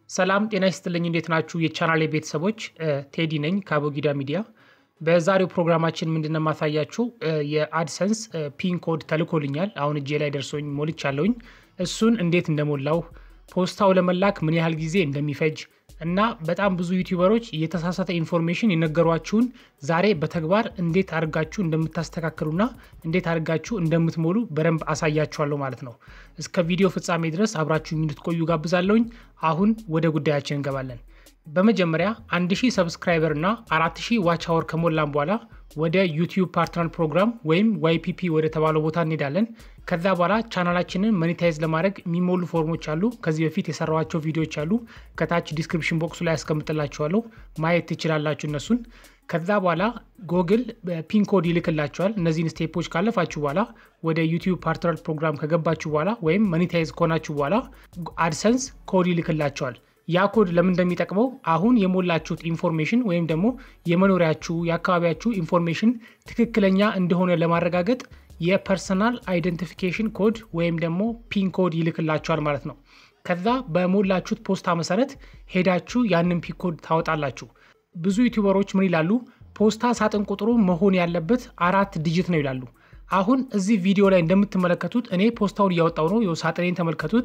ሰላም ጤና ይስጥልኝ። እንዴት ናችሁ? የቻናሌ ቤተሰቦች ቴዲ ነኝ ከአቦጊዳ ሚዲያ። በዛሬው ፕሮግራማችን ምንድነው የማሳያችሁ የአድሰንስ ፒን ኮድ ተልኮልኛል። አሁን እጄ ላይ ደርሶኝ ሞልቻለሁኝ። እሱን እንዴት እንደሞላው ፖስታው ለመላክ ምን ያህል ጊዜ እንደሚፈጅ እና በጣም ብዙ ዩቲዩበሮች የተሳሳተ ኢንፎርሜሽን የነገሯችሁን ዛሬ በተግባር እንዴት አድርጋችሁ እንደምታስተካክሉና እንዴት አድርጋችሁ እንደምትሞሉ በደንብ አሳያችኋለሁ ማለት ነው። እስከ ቪዲዮ ፍጻሜ ድረስ አብራችሁ እንድትቆዩ ጋብዛለሁኝ። አሁን ወደ ጉዳያችን እንገባለን። በመጀመሪያ 1000 ሰብስክራይበር እና 4000 ዋች አወር ከሞላን በኋላ ወደ ዩቲዩብ ፓርትነር ፕሮግራም ወይም ዋይፒፒ ወደ ተባለው ቦታ እንሄዳለን። ከዛ በኋላ ቻናላችንን መኔታይዝ ለማድረግ የሚሞሉ ፎርሞች አሉ። ከዚህ በፊት የሰራኋቸው ቪዲዮዎች አሉ። ከታች ዲስክሪፕሽን ቦክሱ ላይ ያስቀምጥላችኋለሁ ማየት ትችላላችሁ እነሱን። ከዛ በኋላ ጎግል ፒን ኮድ ይልክላችኋል። እነዚህን ስቴፖች ካለፋችሁ በኋላ ወደ ዩቲዩብ ፓርትነር ፕሮግራም ከገባችሁ በኋላ ወይም መኔታይዝ ከሆናችሁ በኋላ አድሰንስ ኮድ ይልክላችኋል። ያ ኮድ ለምን እንደሚጠቅመው አሁን የሞላችሁት ኢንፎርሜሽን ወይም ደግሞ የመኖሪያችሁ የአካባቢያችሁ ኢንፎርሜሽን ትክክለኛ እንደሆነ ለማረጋገጥ የፐርሰናል አይደንቲፊኬሽን ኮድ ወይም ደግሞ ፒን ኮድ ይልክላችኋል ማለት ነው። ከዛ በሞላችሁት ፖስታ መሰረት ሄዳችሁ ያንን ፒን ኮድ ታወጣላችሁ። ብዙ ዩቲዩበሮች ምን ይላሉ? ፖስታ ሳጥን ቁጥሩ መሆን ያለበት አራት ዲጂት ነው ይላሉ። አሁን እዚህ ቪዲዮ ላይ እንደምትመለከቱት እኔ ፖስታውን እያወጣው ነው። የው ሳጥኔን ተመልከቱት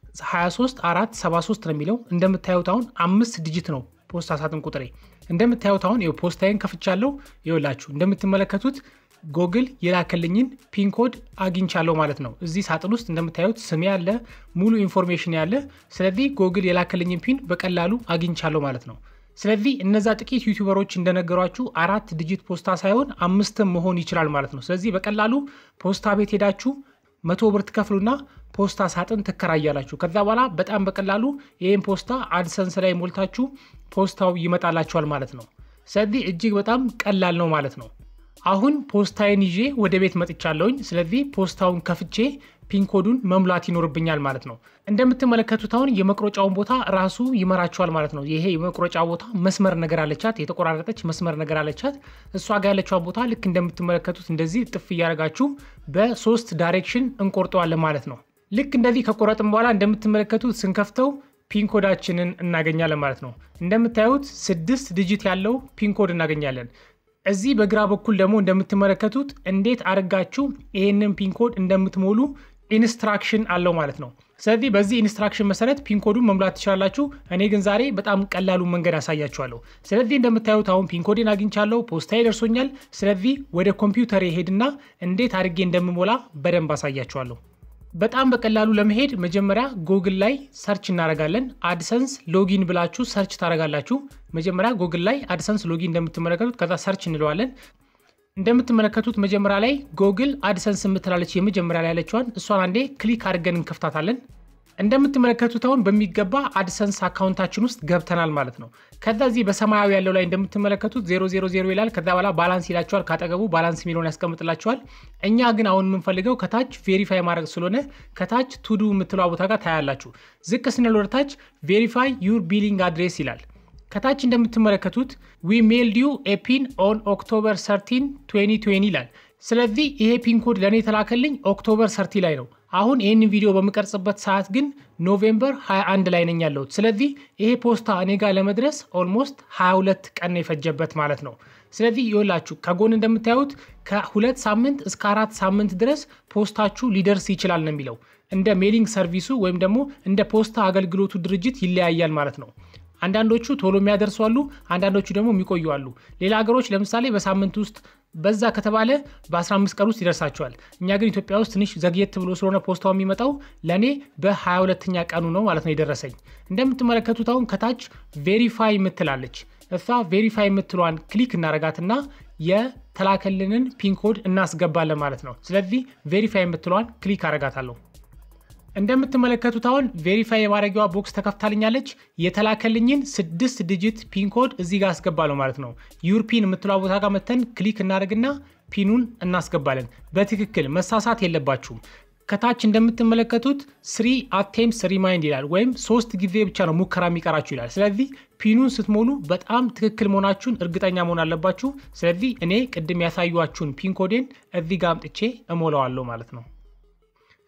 23 4 73 ነው የሚለው እንደምታዩት አሁን አምስት ዲጂት ነው ፖስታ ሳጥን ቁጥሬ። እንደምታዩት አሁን ይኸው ፖስታዬን ከፍቻለሁ። ይኸውላችሁ እንደምትመለከቱት ጎግል የላከልኝን ፒን ኮድ አግኝቻለሁ ማለት ነው። እዚህ ሳጥን ውስጥ እንደምታዩት ስሜ ያለ ሙሉ ኢንፎርሜሽን ያለ። ስለዚህ ጎግል የላከልኝን ፒን በቀላሉ አግኝቻለሁ ማለት ነው። ስለዚህ እነዛ ጥቂት ዩቲዩበሮች እንደነገሯችሁ አራት ዲጂት ፖስታ ሳይሆን አምስትም መሆን ይችላል ማለት ነው። ስለዚህ በቀላሉ ፖስታ ቤት ሄዳችሁ መቶ ብር ትከፍሉና ፖስታ ሳጥን ትከራያላችሁ። ከዛ በኋላ በጣም በቀላሉ ይህን ፖስታ አድሰንስ ላይ ሞልታችሁ ፖስታው ይመጣላችኋል ማለት ነው። ስለዚህ እጅግ በጣም ቀላል ነው ማለት ነው። አሁን ፖስታዬን ይዤ ወደ ቤት መጥቻለሁኝ። ስለዚህ ፖስታውን ከፍቼ ፒንኮዱን መሙላት ይኖርብኛል ማለት ነው። እንደምትመለከቱት አሁን የመቁረጫውን ቦታ ራሱ ይመራችኋል ማለት ነው። ይሄ የመቁረጫ ቦታ መስመር ነገር አለቻት፣ የተቆራረጠች መስመር ነገር አለቻት። እሷ ጋር ያለችዋን ቦታ ልክ እንደምትመለከቱት እንደዚህ ጥፍ እያደረጋችሁ በሶስት ዳይሬክሽን እንቆርጠዋለን ማለት ነው። ልክ እንደዚህ ከቆረጥም በኋላ እንደምትመለከቱት ስንከፍተው ፒንኮዳችንን እናገኛለን ማለት ነው። እንደምታዩት ስድስት ዲጂት ያለው ፒንኮድ እናገኛለን። እዚህ በግራ በኩል ደግሞ እንደምትመለከቱት እንዴት አድርጋችሁ ይህንን ፒንኮድ እንደምትሞሉ ኢንስትራክሽን አለው ማለት ነው። ስለዚህ በዚህ ኢንስትራክሽን መሰረት ፒንኮዱን መሙላት ትችላላችሁ። እኔ ግን ዛሬ በጣም ቀላሉን መንገድ አሳያችኋለሁ። ስለዚህ እንደምታዩት አሁን ፒንኮዴን አግኝቻለሁ፣ ፖስታዬ ደርሶኛል። ስለዚህ ወደ ኮምፒውተር ሄድና እንዴት አድርጌ እንደምሞላ በደንብ አሳያችኋለሁ። በጣም በቀላሉ ለመሄድ መጀመሪያ ጎግል ላይ ሰርች እናደርጋለን። አድሰንስ ሎጊን ብላችሁ ሰርች ታደርጋላችሁ። መጀመሪያ ጎግል ላይ አድሰንስ ሎጊን እንደምትመለከቱት ከዛ ሰርች እንለዋለን። እንደምትመለከቱት መጀመሪያ ላይ ጎግል አድሰንስ የምትላለች የመጀመሪያ ላይ ያለችዋን እሷን አንዴ ክሊክ አድርገን እንከፍታታለን። እንደምትመለከቱት አሁን በሚገባ አድሰንስ አካውንታችን ውስጥ ገብተናል ማለት ነው። ከዛ እዚህ በሰማያዊ ያለው ላይ እንደምትመለከቱት 000 ይላል። ከዛ በኋላ ባላንስ ይላቸዋል። ካጠገቡ ባላንስ የሚለውን ያስቀምጥላቸዋል። እኛ ግን አሁን የምንፈልገው ከታች ቬሪፋይ ማድረግ ስለሆነ ከታች ቱዱ የምትለዋ ቦታ ጋር ታያላችሁ። ዝቅ ስንል ወደ ታች ቬሪፋይ ዩር ቢሊንግ አድሬስ ይላል። ከታች እንደምትመለከቱት ዊ ሜልድ ዩ ኤ ፒን ኦን ኦክቶበር 13 2020 ይላል። ስለዚህ ይሄ ፒን ኮድ ለእኔ የተላከልኝ ኦክቶበር ሰርቲ ላይ ነው። አሁን ይህንን ቪዲዮ በምቀርጽበት ሰዓት ግን ኖቬምበር 21 ላይ ነኝ ያለሁት። ስለዚህ ይሄ ፖስታ እኔ ጋር ለመድረስ ኦልሞስት 22 ቀን የፈጀበት ማለት ነው። ስለዚህ ይኸውላችሁ ከጎን እንደምታዩት ከሁለት ሳምንት እስከ አራት ሳምንት ድረስ ፖስታችሁ ሊደርስ ይችላል ነው የሚለው። እንደ ሜሊንግ ሰርቪሱ ወይም ደግሞ እንደ ፖስታ አገልግሎቱ ድርጅት ይለያያል ማለት ነው። አንዳንዶቹ ቶሎ የሚያደርሱ አሉ፣ አንዳንዶቹ ደግሞ የሚቆዩ አሉ። ሌላ ሀገሮች ለምሳሌ በሳምንት ውስጥ በዛ ከተባለ በ15 ቀን ውስጥ ይደርሳቸዋል። እኛ ግን ኢትዮጵያ ውስጥ ትንሽ ዘግየት ብሎ ስለሆነ ፖስታው የሚመጣው ለእኔ በ22ኛ ቀኑ ነው ማለት ነው የደረሰኝ። እንደምትመለከቱት አሁን ከታች ቬሪፋይ የምትላለች እሷ ቬሪፋይ የምትሏን ክሊክ እናረጋትና የተላከልንን ፒንኮድ እናስገባለን ማለት ነው። ስለዚህ ቬሪፋይ የምትሏን ክሊክ አረጋታለሁ። እንደምትመለከቱት አሁን ቬሪፋይ የማድረጊዋ ቦክስ ተከፍታልኛለች። የተላከልኝን ስድስት ዲጂት ፒን ኮድ እዚህ ጋር አስገባለሁ ማለት ነው። ዩርፒን የምትሏ ቦታ ጋር መተን ክሊክ እናደርግና ፒኑን እናስገባለን። በትክክል መሳሳት የለባችሁም። ከታች እንደምትመለከቱት ስሪ አቴምስ ሪማይንድ ይላል፣ ወይም ሶስት ጊዜ ብቻ ነው ሙከራ የሚቀራችሁ ይላል። ስለዚህ ፒኑን ስትሞሉ በጣም ትክክል መሆናችሁን እርግጠኛ መሆን አለባችሁ። ስለዚህ እኔ ቅድም ያሳዩችሁን ፒን ኮዴን እዚህ ጋር አምጥቼ እሞላዋለሁ ማለት ነው።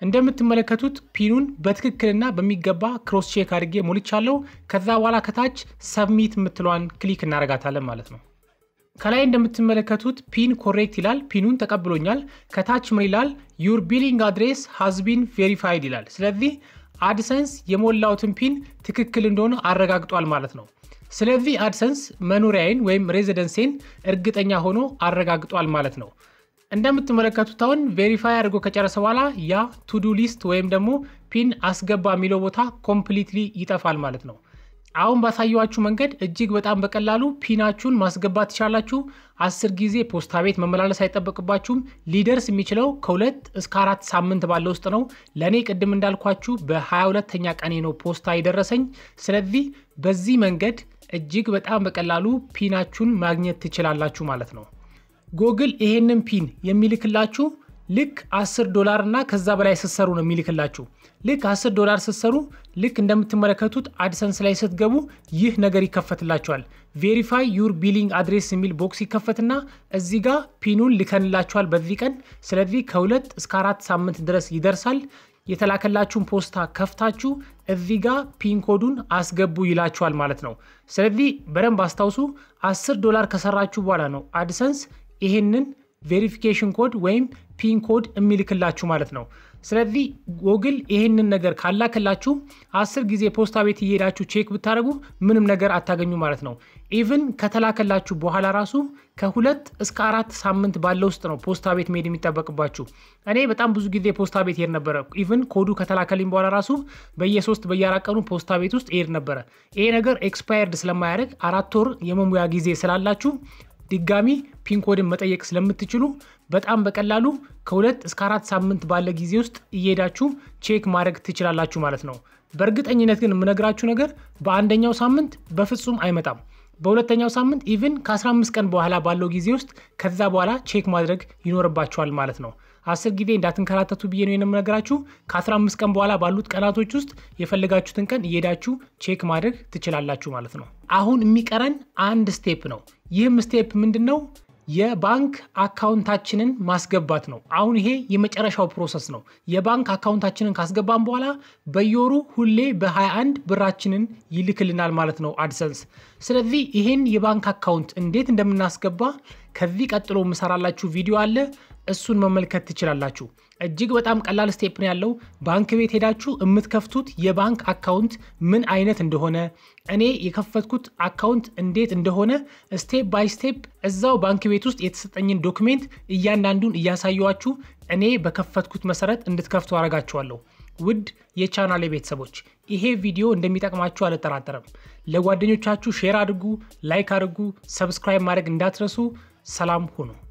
እንደምትመለከቱት ፒኑን በትክክልና በሚገባ ክሮስ ቼክ አድርጌ ሞልቻለሁ። ከዛ በኋላ ከታች ሰብሚት የምትለዋን ክሊክ እናደርጋታለን ማለት ነው። ከላይ እንደምትመለከቱት ፒን ኮሬክት ይላል። ፒኑን ተቀብሎኛል። ከታች ምን ይላል? ዩር ቢሊንግ አድሬስ ሃዝ ቢን ቬሪፋይድ ይላል። ስለዚህ አድሰንስ የሞላውትን ፒን ትክክል እንደሆነ አረጋግጧል ማለት ነው። ስለዚህ አድሰንስ መኖሪያዬን ወይም ሬዚደንሴን እርግጠኛ ሆኖ አረጋግጧል ማለት ነው። እንደምትመለከቱት አሁን ቬሪፋይ አድርጎ ከጨረሰ በኋላ ያ ቱዱ ሊስት ወይም ደግሞ ፒን አስገባ የሚለው ቦታ ኮምፕሊትሊ ይጠፋል ማለት ነው። አሁን ባሳየዋችሁ መንገድ እጅግ በጣም በቀላሉ ፒናችሁን ማስገባት ትችላላችሁ። አስር ጊዜ ፖስታ ቤት መመላለስ አይጠበቅባችሁም። ሊደርስ የሚችለው ከሁለት እስከ አራት ሳምንት ባለ ውስጥ ነው። ለእኔ ቅድም እንዳልኳችሁ በ22ተኛ ቀኔ ነው ፖስታ የደረሰኝ። ስለዚህ በዚህ መንገድ እጅግ በጣም በቀላሉ ፒናችሁን ማግኘት ትችላላችሁ ማለት ነው። ጎግል ይሄንን ፒን የሚልክላችሁ ልክ 10 ዶላር እና ከዛ በላይ ስትሰሩ ነው የሚልክላችሁ። ልክ 10 ዶላር ስትሰሩ ልክ እንደምትመለከቱት አድሰንስ ላይ ስትገቡ ይህ ነገር ይከፈትላችኋል። ቬሪፋይ ዩር ቢሊንግ አድሬስ የሚል ቦክስ ይከፈትና እዚህ ጋር ፒኑን ልከንላችኋል በዚህ ቀን። ስለዚህ ከሁለት እስከ አራት ሳምንት ድረስ ይደርሳል። የተላከላችሁን ፖስታ ከፍታችሁ እዚህ ጋር ፒን ኮዱን አስገቡ ይላችኋል ማለት ነው። ስለዚህ በደንብ አስታውሱ። 10 ዶላር ከሰራችሁ በኋላ ነው አድሰንስ ይሄንን ቬሪፊኬሽን ኮድ ወይም ፒን ኮድ የሚልክላችሁ ማለት ነው። ስለዚህ ጎግል ይሄንን ነገር ካላከላችሁ አስር ጊዜ ፖስታ ቤት እየሄዳችሁ ቼክ ብታደርጉ ምንም ነገር አታገኙ ማለት ነው። ኢቭን ከተላከላችሁ በኋላ ራሱ ከሁለት እስከ አራት ሳምንት ባለ ውስጥ ነው ፖስታ ቤት መሄድ የሚጠበቅባችሁ። እኔ በጣም ብዙ ጊዜ ፖስታ ቤት ሄድ ነበረ። ኢቭን ኮዱ ከተላከልኝ በኋላ ራሱ በየሶስት በየአራት ቀኑ ፖስታ ቤት ውስጥ ሄድ ነበረ። ይሄ ነገር ኤክስፓየርድ ስለማያደርግ አራት ወር የመሙያ ጊዜ ስላላችሁ ድጋሚ ፒንኮድን መጠየቅ ስለምትችሉ በጣም በቀላሉ ከሁለት እስከ አራት ሳምንት ባለ ጊዜ ውስጥ እየሄዳችሁ ቼክ ማድረግ ትችላላችሁ ማለት ነው። በእርግጠኝነት ግን የምነግራችሁ ነገር በአንደኛው ሳምንት በፍጹም አይመጣም። በሁለተኛው ሳምንት ኢቭን ከ15 ቀን በኋላ ባለው ጊዜ ውስጥ ከዛ በኋላ ቼክ ማድረግ ይኖርባችኋል ማለት ነው። አስር ጊዜ እንዳትንከራተቱ ብዬ ነው የምነግራችሁ። ከ15 ቀን በኋላ ባሉት ቀናቶች ውስጥ የፈለጋችሁትን ቀን እየሄዳችሁ ቼክ ማድረግ ትችላላችሁ ማለት ነው። አሁን የሚቀረን አንድ ስቴፕ ነው። ይህም ስቴፕ ምንድን ነው? የባንክ አካውንታችንን ማስገባት ነው። አሁን ይሄ የመጨረሻው ፕሮሰስ ነው። የባንክ አካውንታችንን ካስገባን በኋላ በየወሩ ሁሌ በ21 ብራችንን ይልክልናል ማለት ነው አድሰንስ። ስለዚህ ይሄን የባንክ አካውንት እንዴት እንደምናስገባ ከዚህ ቀጥሎ የምሰራላችሁ ቪዲዮ አለ። እሱን መመልከት ትችላላችሁ። እጅግ በጣም ቀላል ስቴፕ ነው ያለው። ባንክ ቤት ሄዳችሁ የምትከፍቱት የባንክ አካውንት ምን አይነት እንደሆነ እኔ የከፈትኩት አካውንት እንዴት እንደሆነ ስቴፕ ባይ ስቴፕ እዛው ባንክ ቤት ውስጥ የተሰጠኝን ዶክሜንት እያንዳንዱን እያሳየዋችሁ እኔ በከፈትኩት መሰረት እንድትከፍቱ አረጋችኋለሁ። ውድ የቻናሌ ቤተሰቦች ይሄ ቪዲዮ እንደሚጠቅማችሁ አልጠራጠርም። ለጓደኞቻችሁ ሼር አድርጉ፣ ላይክ አድርጉ፣ ሰብስክራይብ ማድረግ እንዳትረሱ። ሰላም ሁኑ።